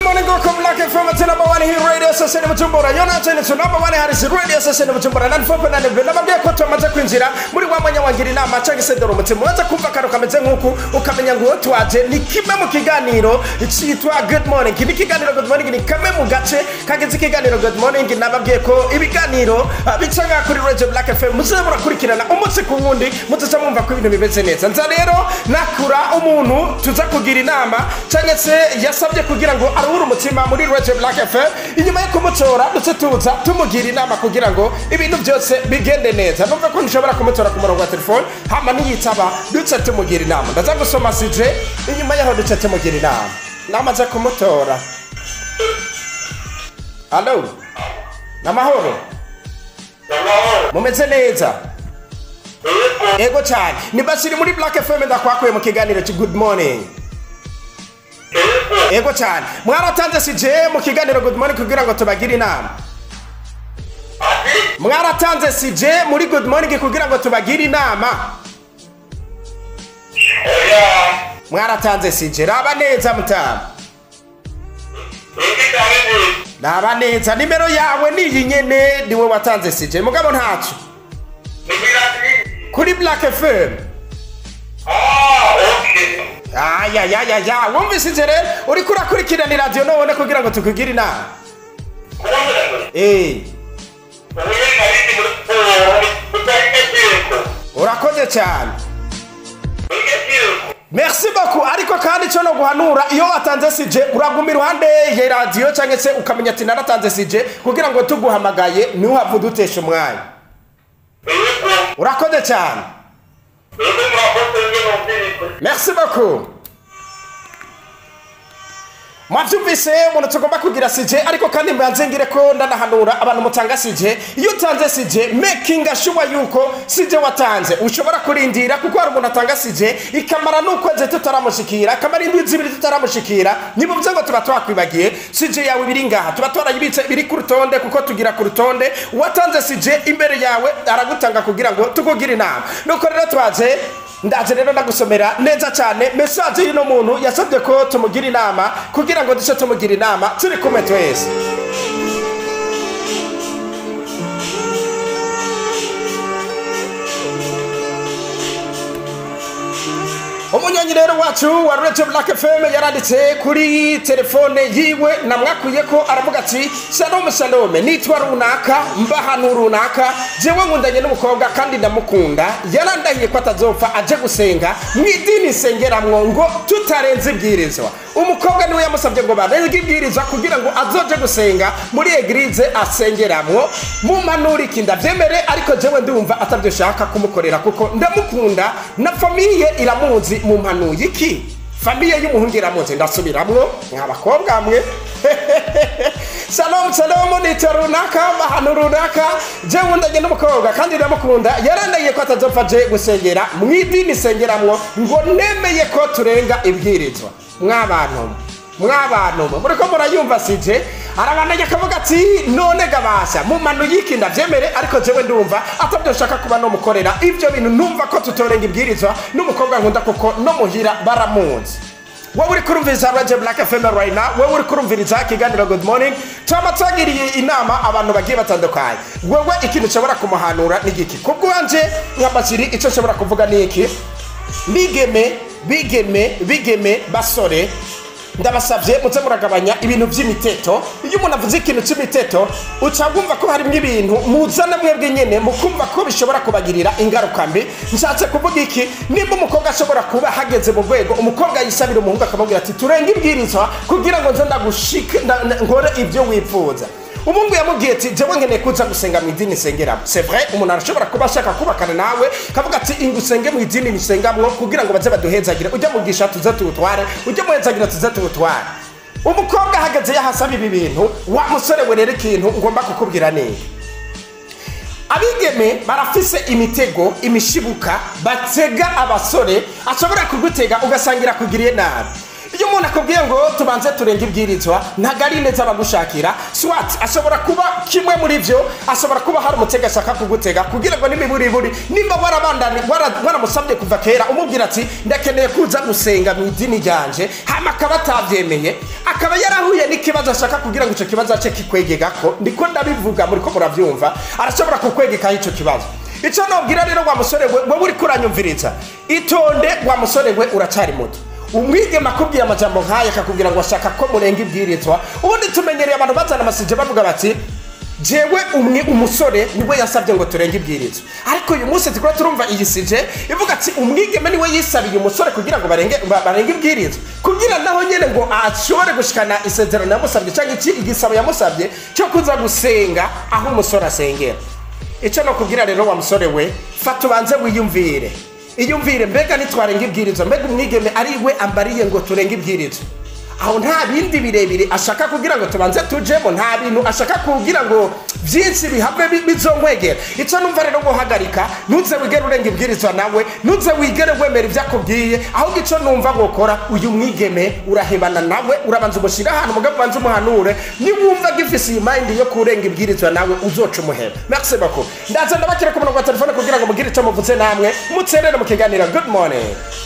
Morning go come like from the number one here radio station mu Bujumbura yo na cyane to number one hari radio station mu Bujumbura na fope na nebe nababwiye ko tumaze kwinjira muri wa mwanya wangira inama cyangwa se dore umutima waza kumva karo kameze nk'uku ukamenya ngo twaje ni kimwe mu kiganiro cyitwa good morning ni kiganiro good morning ni kamwe mu gace kageze ikiganiro good morning nababwiye ko ibiganiro ah, bica nka kuri radio black fm muze murakurikirana umunsi ku wundi mutuza mwumva ko ibintu bimeze neza nza rero nakura umuntu tuza kugira inama cyangwa se yasabye kugira ngo aruhure umutima muri radio black fm inyuma yo kumutora duce tuza tumugira inama kugira ngo ibintu byose bigende neza numva ko nshobora kumutora ku murongo wa telefone hama niyitaba duce tumugira inama ndaza gusoma sije inyuma yaho duce tumugira inama namaze kumutora alo namahoro mumeze neza ego cyane ni basiri muri black fm ndakwakuye mu kiganiro ki good morning ego cyane mwaratanze sije mu kiganiro good morning kugira ngo tubagire inama mwaratanze sije muri good morning kugira ngo tubagire inama mwaratanze sije raba neza mutama raba neza nimero yawe niyi nyene niwe watanze sije mugabo ntaco kuri black fm ayayayaya wumvise ije rero uriko urakurikirana iradiyo none kugira ngo tukugire inama Eh, urakoze cyane merci beaucoup ariko kandi cyo no guhanura iyo watanze sije uraguma iruhande ya radiyo cyangwa se ukamenya ati naratanze sije kugira ngo tuguhamagaye ntuhave udutesha umwanya urakoze cyane merci beaucoup mwabyumvise umuntu tugomba kugira sije ariko kandi mbanze ngire ko ndanahanura abantu mutanga sije iyo utanze sije making sure yuko sije watanze ushobora kurindira kuko hari umuntu atanga sije ikamara n'ukwezi tutaramushikira akamara indwi zibiri tutaramushikira nibuvuze ngo tuba twakwibagiye sije yawe biri ngaha tuba twarayibitse biri ku rutonde kuko tugira ku rutonde uwatanze sije imbere yawe aragutanga kugira ngo tukugire inama nuko rero twaje ndaje rero ndagusomera neza cyane mesaje y'uno muntu yasabye ko tumugira inama kugira ngo duce tumugira inama turi kumwe twese umunyonyi rero wacu wa radio black fm yaranditse kuri telefone yiwe namwakuye ko aravuga ati shalom shalom nitwa runaka mba ahantu runaka jewe nkundanye n'umukobwa kandi ndamukunda yarandahiye ko atazopfa aje gusenga mu idini sengeramwo ngo tutarenze ibwirizwa umukobwa niwe yamusabye ngo barenge ibwirizwa kugira ngo azoje gusenga muri eglize asengeramwo mumanurike ndabyemere ariko jewe ndumva atabyo shaka kumukorera kuko ndamukunda na famiye iramuzi mu mpanuye iki famiye y'umuhungu iramuzi ndasubiramwo mwabakobwa mwe shalom shalom nitwa runaka ahantu runaka jewe ndanye n'umukobwa kandi ndamukunda yarandaye ko atazopfa aje gusengera mu idini sengeramwo ngo nemeye ko turenga ibwirizwa mwabantu mwabantu muri ko murayumva sije arabandanya akavuga ati none gabasha mu manu y'iki ndabyemere ariko jewe ndumva atabyo nshaka kuba nomukorera ibyo bintu numva ko tutorenga ibwirizwa n'umukobwa nkunda kuko no muhira baramuzi wowe uri kurumviriza radio black fm right now wowe uri kurumviriza ikiganiro good morning twaba twagiriye inama abantu bagiye batandukanye wowe ikintu ushobora kumuhanura ni igiki kubwanje nka basiri icyo nshobora kuvuga ni iki bigeme bigeme bigeme basore ndabasabye muze muragabanya ibintu by'imiteto iyo umuntu avuze ikintu cy'imiteto uca wumva ko harimo ibintu muzana mwebwe nyine mukumva ko bishobora kubagirira ingaruka mbi nshatse kuvuga iki nimba umukobwa ashobora kuba hageze mu rwego umukobwa yisabira umuhungu akamubwira ati turenge ibwirizwa kugira ngo nze ndagushike nda- nda- nkore ibyo wifuza umuhungu yamubwiye ati jewe nkeneye kuza gusenga mu idini nsengeramo c'est vrai umuntu arashobora kuba ashaka kubakana nawe kavuga ati ingu usenge mu idini nisengamwo kugira ngo baze baduhezagire ujya mugisha tuze tuwutware ujya muhezagira tuze tuwutware umukobwa ahagaze yahasaba ibi bintu wa musore we rero ikintu ngomba kukubwira neza abigeme barafise imitego imishibuka batega abasore ashobora kugutega ugasangira kugiriye nabi iyo umuntu akubwiye ngo tubanze turenge ibwirizwa ntabwo ari neza abagushakira swat ashobora kuba kimwe muri byo ashobora kuba hari umutega ashaka kugutega kugira ngo n'imiburiburi nimba warabandani wara- waramusabye kuva kera umubwira ati ndakeneye kuza gusenga mu idini ryanje hama akaba atabyemeye akaba yarahuye n'ikibazo ashaka kugira ngo icyo kibazo ace kikwegegako ndiko ndabivuga muri ko murabyumva arashobora kukwegekaho icyo kibazo icyo nobwira rero wa musore we wowe uri kuranyumviriza itonde wa musore we uracyari muto umwigema akubwiye amajambo nk'aya akakubwira ngo ashaka ko murenga ibwirizwa ubundi tumenyereye abantu bazana amasije bavuga bati jewe umwe umusore niwe yasabye ngo turenge ibwirizwa ariko uyu munsi tukaba turumva iyi sije ivuga ati umwigeme niwe yisabiye umusore kugira ngo barenge ba- barenge ibwirizwa kugira naho nyine ngo ashobore gushikana isezerano yamusabye cyangwa iki igisabo yamusabye cyo kuza gusenga aho umusore asengera icyo no kubwira rero wa musore we fata ubanze wiyumvire iyumvire mbega nitwarenga ibwirizwa mbega umwigeme ari we ambariye ngo turenge ibwirizwa aho nta bindi birebire ashaka kugira ngo tubanze tujemo nta bintu ashaka kugira ngo byinshi bihave bi- bizongwegera icyo numva rero guhagarika ntuze wigere urenga ibwirizwa nawe ntuze wigere wemera ibyo akubwiye ahubwo icyo numva gukora uyu mwigeme urahebana nawe urabanza umushyira ahantu mugabo ubanza umuhanure niwumva gifise iyi mayindi yo kurenga ibwirizwa nawe uzoca umuheba merci beaucoup ndaza ndabakira ku murongo wa telefone kugira ngo mugire icyo muvuze namwe muterere mu kiganiro good morning